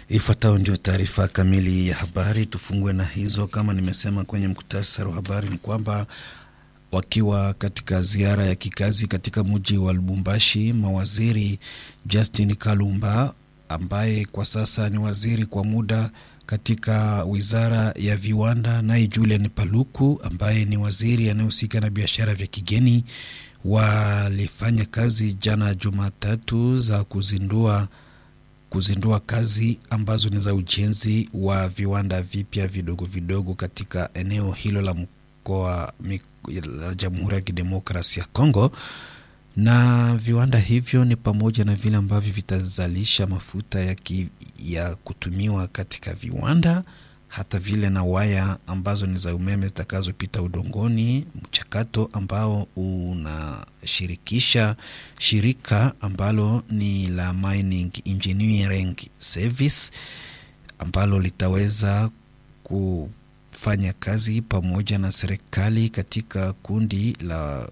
Ifuatayo ndio taarifa kamili ya habari. Tufungue na hizo, kama nimesema kwenye mkutasari wa habari, ni kwamba wakiwa katika ziara ya kikazi katika mji wa Lubumbashi, mawaziri Justin Kalumba ambaye kwa sasa ni waziri kwa muda katika wizara ya viwanda, naye Julian Paluku ambaye ni waziri anayehusika na biashara vya kigeni walifanya kazi jana Jumatatu za kuzindua kuzindua kazi ambazo ni za ujenzi wa viwanda vipya vidogo vidogo katika eneo hilo la mkoa la Jamhuri ya Kidemokrasia ya Kongo, na viwanda hivyo ni pamoja na vile ambavyo vitazalisha mafuta ya, ki, ya kutumiwa katika viwanda, hata vile na waya ambazo ni za umeme zitakazopita udongoni, mchakato ambao unashirikisha shirika ambalo ni la Mining Engineering Service ambalo litaweza kufanya kazi pamoja na serikali katika kundi la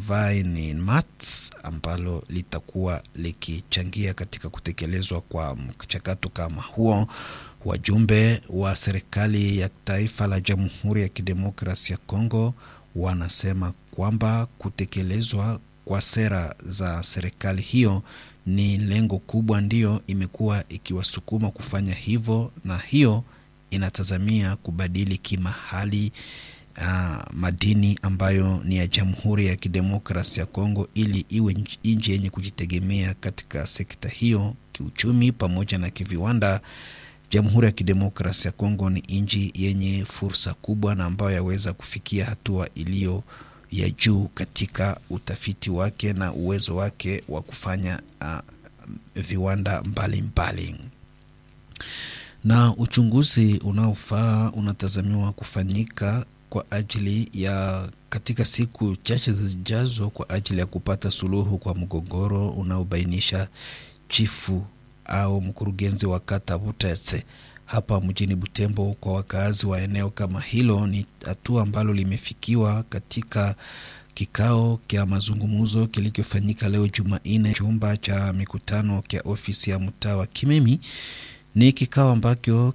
Vinemat ambalo litakuwa likichangia katika kutekelezwa kwa mchakato kama huo. Wajumbe wa serikali ya taifa la Jamhuri ya Kidemokrasia ya Kongo wanasema kwamba kutekelezwa kwa sera za serikali hiyo ni lengo kubwa, ndiyo imekuwa ikiwasukuma kufanya hivyo, na hiyo inatazamia kubadili kimahali uh, madini ambayo ni ya Jamhuri ya Kidemokrasia ya Kongo ili iwe nchi yenye kujitegemea katika sekta hiyo kiuchumi pamoja na kiviwanda. Jamhuri ya Kidemokrasia ya Kongo ni nchi yenye fursa kubwa na ambayo yaweza kufikia hatua iliyo ya juu katika utafiti wake na uwezo wake wa kufanya uh, viwanda mbalimbali mbali. Na uchunguzi unaofaa unatazamiwa kufanyika kwa ajili ya katika siku chache zijazo kwa ajili ya kupata suluhu kwa mgogoro unaobainisha chifu au mkurugenzi wa kata Butetse hapa mjini Butembo. Kwa wakazi wa eneo kama hilo, ni hatua ambalo limefikiwa katika kikao cha mazungumzo kilichofanyika leo Jumanne, chumba cha mikutano cha ofisi ya mtaa wa Kimemi. Ni kikao ambacho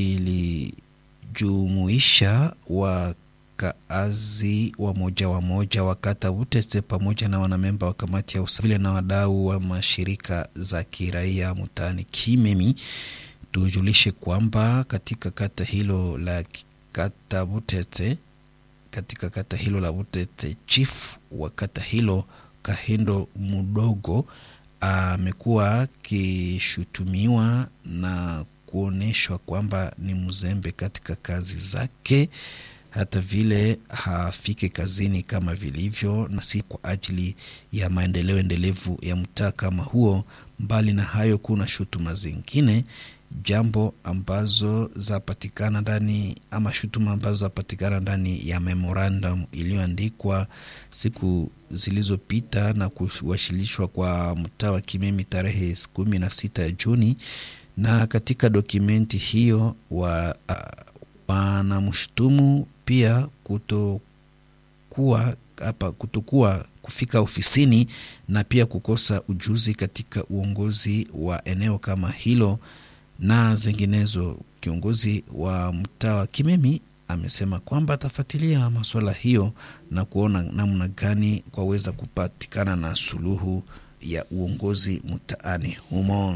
kilijumuisha wakaazi wa moja wa moja wa kata Butetse pamoja na wanamemba wa kamati ya usafi na wadau wa mashirika za kiraia mtaani Kimemi. Tujulishe kwamba katika kata hilo la kata Butete, katika kata hilo la Butete, chief wa kata hilo Kahindo Mudogo amekuwa akishutumiwa na kuonyeshwa kwamba ni mzembe katika kazi zake, hata vile hafike kazini kama vilivyo, na si kwa ajili ya maendeleo endelevu ya mtaa kama huo. Mbali na hayo, kuna shutuma zingine jambo ambazo zapatikana ndani ama shutuma ambazo zapatikana ndani ya memorandum iliyoandikwa siku zilizopita na kuwasilishwa kwa mtaa wa Kimemi tarehe kumi na sita ya Juni. Na katika dokumenti hiyo wa wanamshutumu pia kutokuwa hapa kutokuwa kufika ofisini na pia kukosa ujuzi katika uongozi wa eneo kama hilo na zinginezo. Kiongozi wa mtaa wa Kimemi amesema kwamba atafuatilia masuala hiyo na kuona namna gani kwaweza kupatikana na suluhu ya uongozi mtaani humo.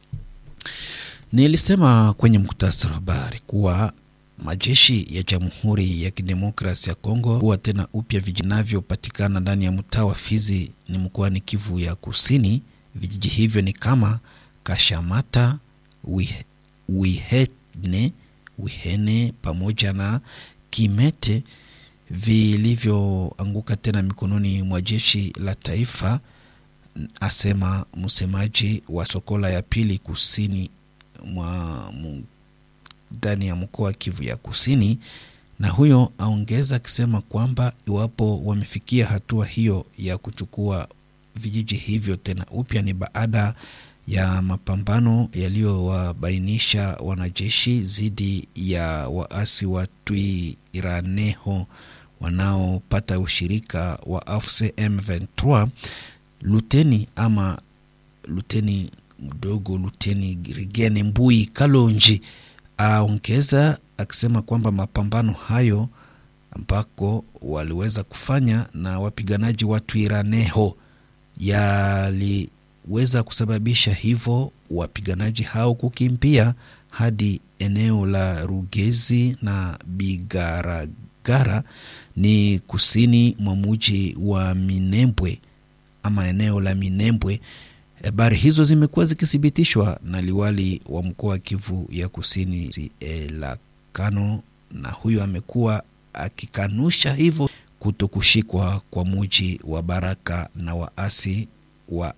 Nilisema kwenye muktasari wa habari kuwa majeshi ya Jamhuri ya Kidemokrasia ya Kongo huwa tena upya vinavyopatikana ndani ya mtaa wa Fizi ni mkoani Kivu ya Kusini. Vijiji hivyo ni kama Kashamata Wihene, Wihene pamoja na Kimete vilivyoanguka tena mikononi mwa jeshi la taifa, asema msemaji wa Sokola ya pili kusini mwa ndani ya mkoa wa Kivu ya Kusini. Na huyo aongeza akisema kwamba iwapo wamefikia hatua hiyo ya kuchukua vijiji hivyo tena upya ni baada ya mapambano yaliyowabainisha wanajeshi dhidi ya waasi wa Twiraneho wanaopata ushirika wa AFC M23. Luteni ama Luteni mdogo Luteni Rigene Mbui Kalonji aongeza akisema kwamba mapambano hayo ambako waliweza kufanya na wapiganaji wa Twiraneho yaliweza kusababisha hivyo wapiganaji hao kukimbia hadi eneo la Rugezi na Bigaragara ni kusini mwa muji wa Minembwe ama eneo la Minembwe. Habari hizo zimekuwa zikithibitishwa na liwali wa mkoa wa Kivu ya Kusini Elakano, na huyo amekuwa akikanusha hivyo kuto kushikwa kwa muji wa Baraka na waasi wa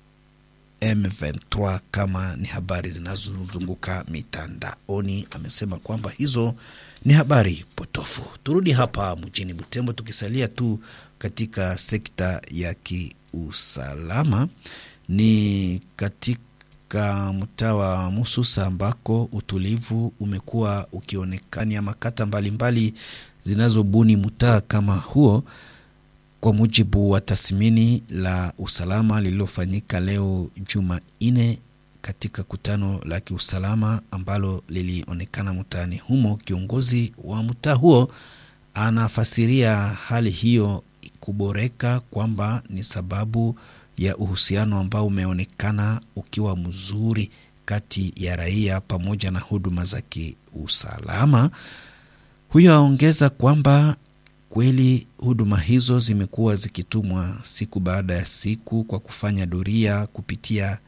M23 kama ni habari zinazozunguka mitandaoni. Amesema kwamba hizo ni habari potofu. Turudi hapa mjini Butembo, tukisalia tu katika sekta ya kiusalama, ni katika mtaa wa Mususa ambako utulivu umekuwa ukionekania makata mbalimbali zinazobuni mtaa kama huo kwa mujibu wa tathmini la usalama lililofanyika leo Jumanne katika kutano la kiusalama ambalo lilionekana mtaani humo, kiongozi wa mtaa huo anafasiria hali hiyo kuboreka kwamba ni sababu ya uhusiano ambao umeonekana ukiwa mzuri kati ya raia pamoja na huduma za kiusalama. Huyo aongeza kwamba kweli huduma hizo zimekuwa zikitumwa siku baada ya siku kwa kufanya doria kupitia